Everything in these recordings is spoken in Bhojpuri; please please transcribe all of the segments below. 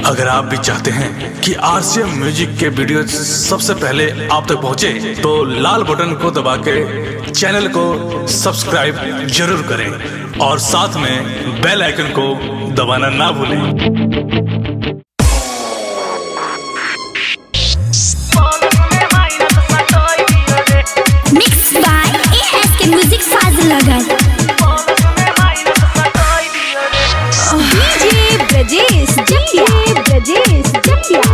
अगर आप भी चाहते हैं कि आरसीएम म्यूजिक के वीडियो सबसे पहले आप तक पहुंचे, तो लाल बटन को दबा के चैनल को सब्सक्राइब जरूर करें और साथ में बेल आइकन को दबाना ना भूलें Mixed by ASK Music Fazlagar. DJ Brajesh Jatia. Brajesh Jatia.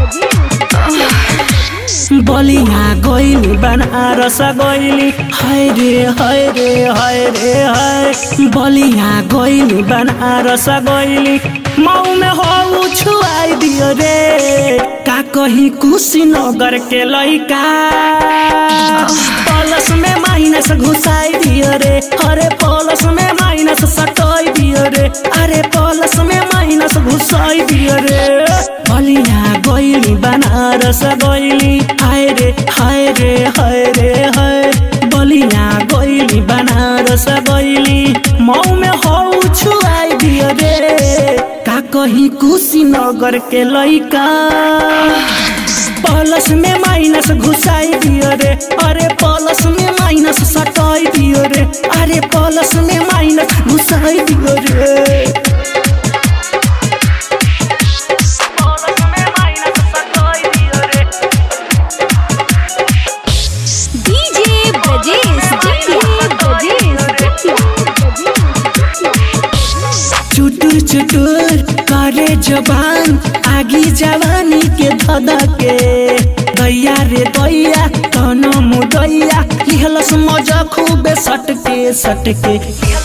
बलिया गइली बनारस गइली हाय रे हाय रे हाय रे हाय बलिया गइली बनारस गइली मऊ में हो छुआई दियो रे का कही कुशीनगर के लइका पलस में माइनस घुसाई दियो रे अरे पलस में माइनस सटाई दियो रे अरे पलस में माइनस घुसाई दियो रे बलिया गइली बनारस गइली हाय रे हाय रे हाय रे हाय बलिया गइली बनारस गइली मऊ में हौ छुआई दियो रे का कही कुशीनगर के लइका प्लस में माइनस घुसाई दियो रे अरे प्लस में माइनस सटाई दियो रे अरे प्लस में माइनस घुसाई दियो रे DJ Brajesh Jatia. Brajesh Jatia. चुटुर चुटुर करे जबान आगी जवानी के धदा के दैया रे दैया तन मुदैया लिहलस मजा खूबे सटके सटके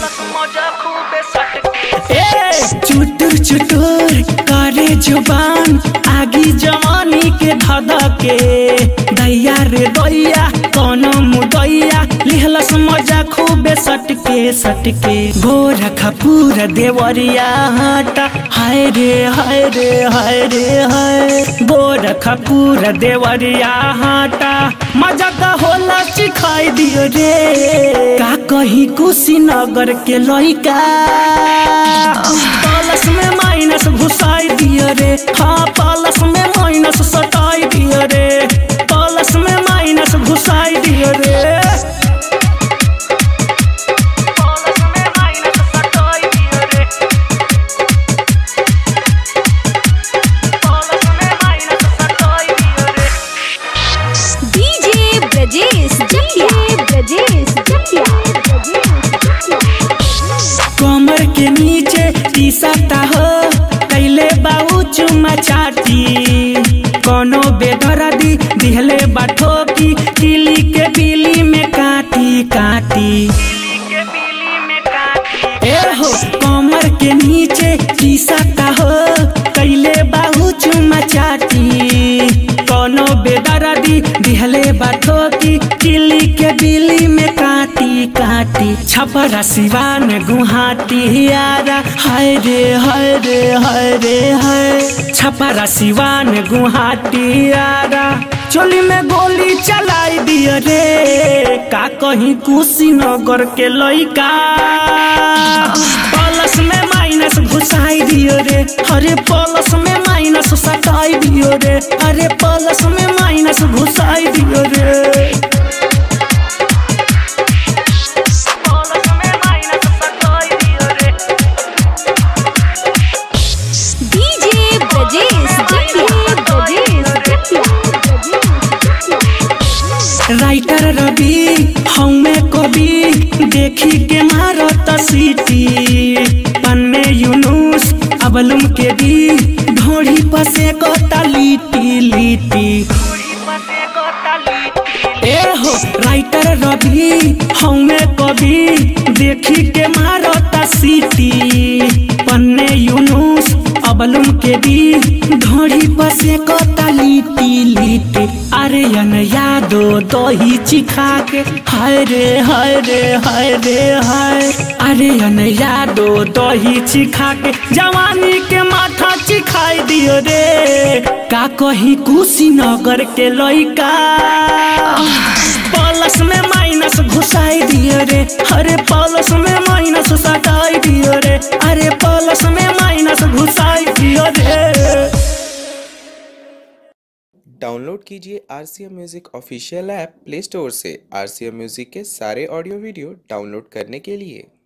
ए चुटुर चुटुर करे जुबान आगी जवानी के धदा के दैया रे दैया कौन मुदैया लिहलस मजा खूबे सटके सटके गोरखा पूरा देवरिया हटा हाय रे हाय रे हाय रे हाय गोरखा पूरा देवरिया हटा मजा का होला सिखाई दियो रे का कही कुशीनगर के लइका प्लस में माइनस घुसाई दियो रे हाँ प्लस में माइनस सटाई दियो रे प्लस में माइनस घुसाई दियो रे DJ Brajesh Jatia. Brajesh Jatia. कमर के नीचे टी सटा हो कैले बाऊ चुमा चाटी कोनो बेदरदी दिहले बाठो की किली के बिली में काटी काटी ए हो कमर के नीचे टी सटा हो कैले बाहू चुमा चाटी कोनो बेदरदी दिहले बाठो की किली के बिली में काटी काटी छपरा सिवान गुहाटी यारा हाय रे हाय रे हाय रे हाय छपरा सिवान गुहाटी यारा चोली में गोली चलाई दियो रे का कहीं कुशीनगर के लइका प्लस में माइनस घुसाई दियो रे अरे प्लस में माइनस सटाई दियो रे अरे प्लस में माइनस घुसाई दियो रे DJ Brajesh Jatia. Brajesh Jatia. Writer Ravi हमें कवि देखी के मारो सीटी पन्ने यूनुस अबलुम के दी ढोड़ी पसे गोता लीटी लीटी ए हो राइटर रवि हमें कवि देखी के मारो सीटी पन्ने यूनुस अबलुम के दी ढोड़ी पसे गोता लीटी लीटी अरे यन यादो दही चिखा के हाय रे हाय रे हाय रे हाय अरे यन यादो दही चिखा के जवानी के माथा चिखाई दियो रे का कही कुशीनगर के लइका प्लस में माइनस घुसाई दियो रे अरे प्लस में माइनस सटाई दियो रे अरे प्लस में माइनस घुसाई दियो रे डाउनलोड कीजिए R C M music official app play store से आर सी एम म्यूज़िक के सारे ऑडियो वीडियो डाउनलोड करने के लिए